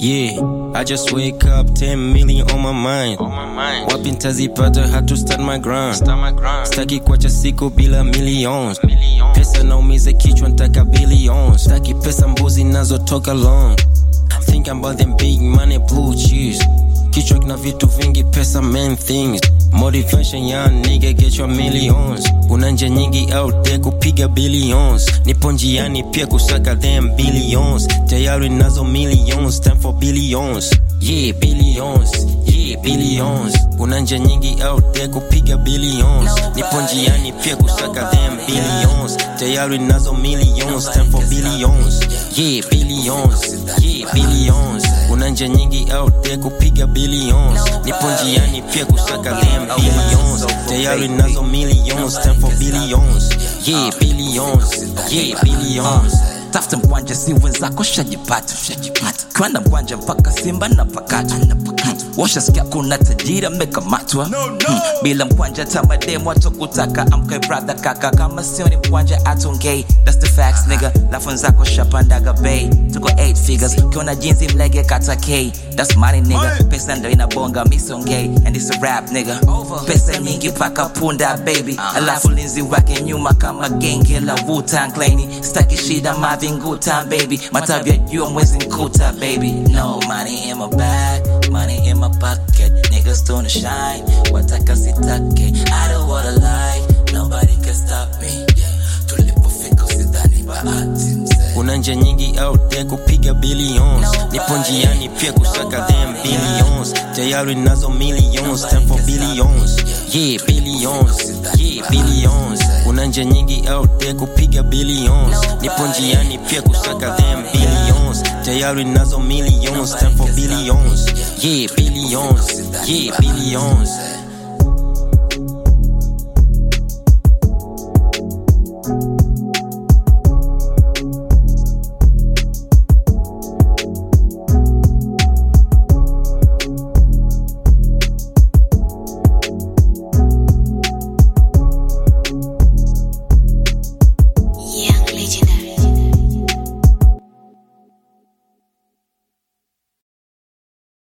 Yeah, I just wake up 10 million on my mind. On my mind. Wapi ntazipata had to start my grind. Start my grind. Staki kuacha siku bila millions. millions. Pesa naumiza kichwa ntaka billions. Staki pesa mbuzi nazotoka long. Think about them big money blue cheese. Kichwa kina vitu vingi pesa main things. Motivation young nigga get your millions. Una njia nyingi out there kupiga billions. Nipo njiani pia kusaka them billions. Tayari nazo millions, time for billions. Yeah, billions. Yeah, billions. Una njia nyingi out there kupiga billions. Nipo njiani pia kusaka them billions. Tayari nazo millions, time for billions. Yeah, billions. Yeah, billions. Una njia nyingi out there kupiga billions. Nipo njiani pia kusaka them billions. Tayari nazo millions, time for billions. Yeah, billions. Yeah, billions. tafuta mkwanja si wenzako shajipata shajipata kwenda mkwanja mpaka simba na pakata washasikia kuna tajiri amekamatwa Hmm, bila mkwanja tamademu atokutaka amkai brother kaka kama sio ni mkwanja atongei thats the facts nigga lafu nzako shapandaga bay tuko 8 figures kiona jinsi mlege kata k that's money nigga pesa ndo inabonga misongei and it's a rap nigga pesa nyingi paka punda baby alafu linzi wake nyuma kama genge la Wu-Tang Clan staki shida mavinguta baby matavya jua mwezi nkuta baby no money in my bag money in my pocket niggas don't shine wataka sitake I don't wanna lie nobody can stop me yeah. tulipofika usidhani bahati mzee Kuna njia nyingi out there kupiga billions. Nipo njiani pia kusaka them billions. Tayari nazo millions, time for billions. Yeah, billions. Yeah, billions. Kuna njia nyingi out there kupiga billions. Nipo njiani pia kusaka them billions. Tayari nazo millions, time for billions. Yeah, billions. Yeah, billions.